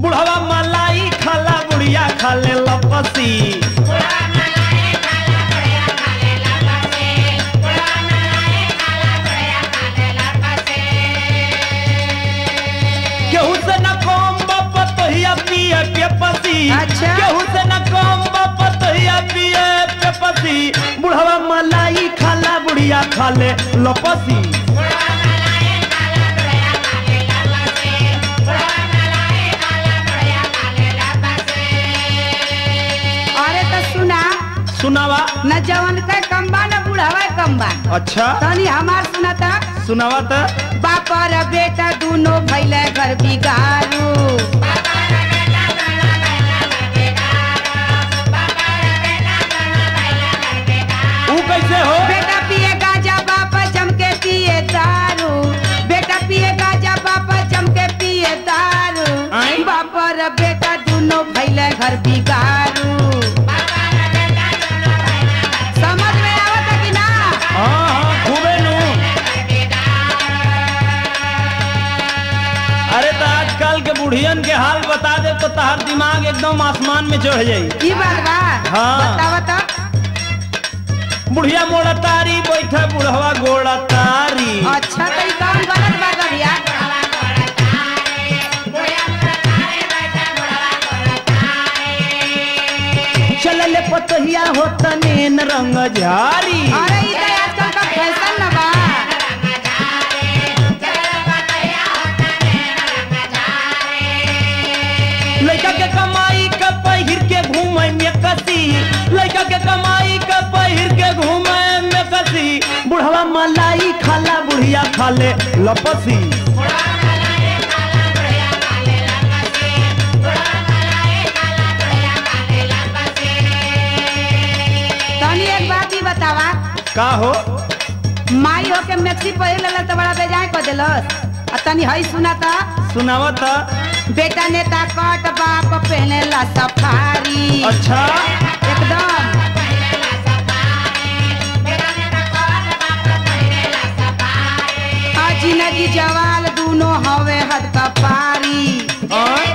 बुढ़वा मलाई खाला बुढ़िया खाले लपसी केहू से न कम बाप तहिया पिए पे पसी अच्छा। केहू से न कम बाप तहिया पिए पे पसी बुढ़वा मलाई खाला बुढ़िया खाले लपसी अरे तो सुना सुनावा न जवन का कम बा न बुढ़ावा कम बा अच्छा तनी हमार सुनाता सुनावा त बाप और बेटा दोनों भैले घर बिगारू ऊ कैसे हो बेटा पिए गाजा बाप जम के पिए दारू बेटा पिए गाजा बाप जम के पिए दारू आय? बाप और बेटा दोनों भैले घर बिगारू समझ में आवत कि ना हाँ हाँ खूबे नु अरे तो आजकल के बुढ़ियन के हाल बता दे तो तार दिमाग एकदम आसमान में चढ़ जाई ई बात बा हाँ। बतावा तो बुढ़िया मोड़ा तारी बैठे बुढ़वा गोड़ा तारी अच्छा तो ई कौन गलत बात बा भैया चलले पतहिया हो तनेन रंग झारी अरे ई तो आजकल का फैशन न बा लड़का के कमाई का पहिर के घूमे में कसी लड़का के कमाई का पहिर के घूमे में कसी बुढ़वा मलाई खाला बुढ़िया खाले लपसी तनी एक बात ही बतावा का हो माई हो के मैक्सी पहिर लेला तो बड़ा बेजाय कर देलस आ तनी हई सुना ता सुनावा त बेटा नेता कट बाप पहने ला सफारी अच्छा एकदम आ जिंदगी जवाल दोनों हवे हद का पारी हाँ?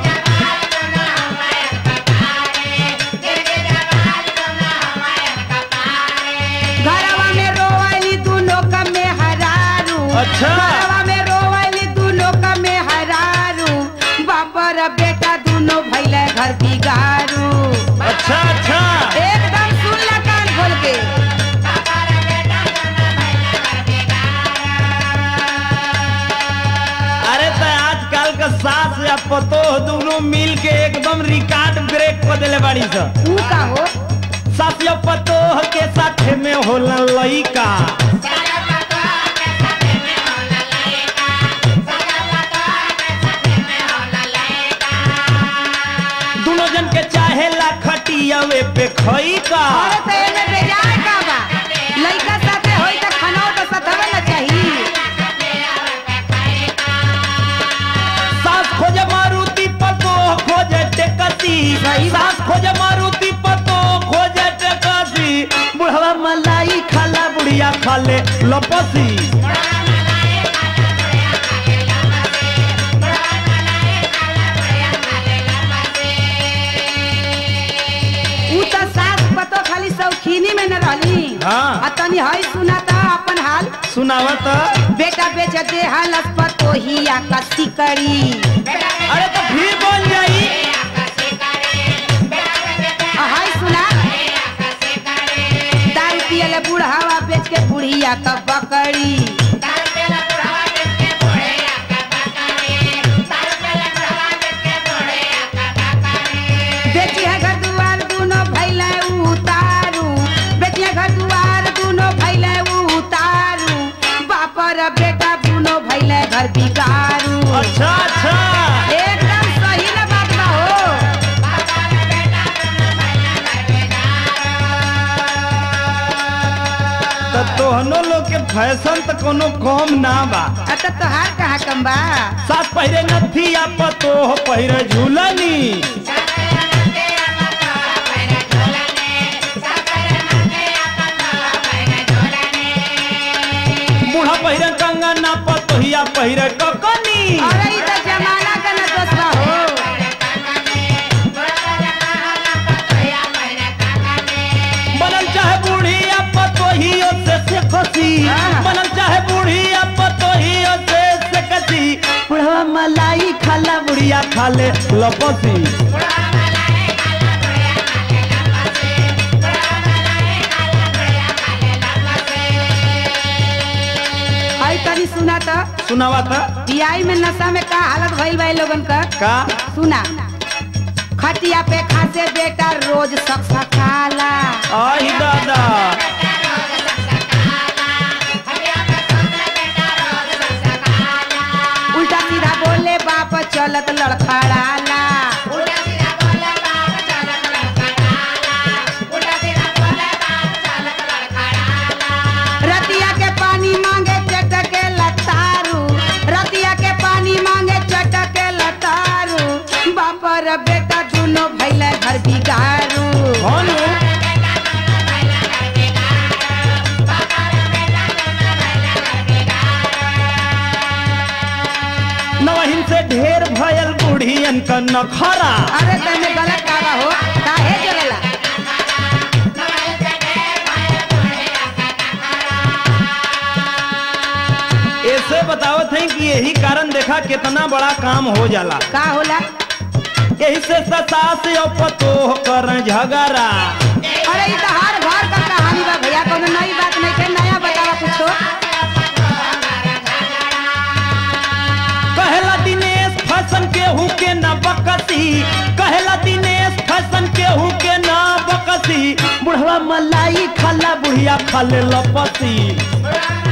घरवा में रोवली दोनों का में हरारू अच्छा। घरवा में रोवली दोनों का में हरारू बाप और बेटा दोनों भैले घर बिगारू अच्छा अच्छा एकदम सुन ला कान खोल के अरे तो आजकल का सास या पतोह दोनों मिल के एकदम रिकॉर्ड ब्रेक कर देले बाड़ी सा ऊ का हो सास या पतोह के साथे में होला लइका दोनों जन के चाहे ला खटियावे पे खई का अरे तो एमे बेजाय का बा लइका साथे होई त खानाओ तो सतवे न चाही सास खोजे मारुति पतोह खोजे टेकसी सही बात। सास खोजे मारुति पतोह खोजे टेकसी बुढ़वा मलाई खाला बुढ़िया खाले लपसी ऊ त सास पतो खाली शौकीनी में न रहली हाँ। आ तनी हई सुना त अपन हाल सुनावा त बेटा बेच दे हालस पतो हिया का सिकड़ी अरे तो फिर बोल जाई आ हई सुना दारू पियले बुढ़ावा बेच के बुढ़िया का बकरी बेची है घर दुआर दोनों भैले उतारू बेची है घर दुआर दोनों भैले उतारू बाप और बेटा दोनों भैले घर बिगारू अच्छा अच्छा एकदम सही ना बात बा हो तो तोहनो लोग के फैशन तो कोनो कम ना बा अच्छा तोहार कहाँ कम बा सास पहिरे नथिया पतोह पहिरे झूलनी बूढ़ा पहिरे कंगना पतोहिया पहिरे ककनी अरे ई तो जमाना का ना दोस्त बा हो बुढ़िया खाले लपसी हई तनी सुना त सुनावा था बियाई में नशा में का हालत भइल बा इ लोगन का का सुना खटिया पे खासे बेटा रोज सकसकाला आई दादा उल्टा सीधा बोले बाप चलत लड़खड़ाला रतिया के पानी मांगे चटके लतारू रतिया के पानी मांगे चटके लतारू बाप रे बेटा दुनो भैले घर बिगारू कौन नवहिन से ढेर भयल बुढ़ियन का नखरा अरे तने गलत कावा हो काहे जगला ऐसे बतावत है कि यही कारण देखा कितना बड़ा काम हो जाला का होला यही से सास और पतोह कर झगड़ा अरे ई तो हर घर का कहानी बा भैया कोनो नई बात नहीं के नया बतावा कुछो कहला दिनेश फैशन केहू के न बकसी कहला दिनेश फैशन केहू के न बकसी बुढ़वा मलाई खाला बुढ़िया खाले लपसी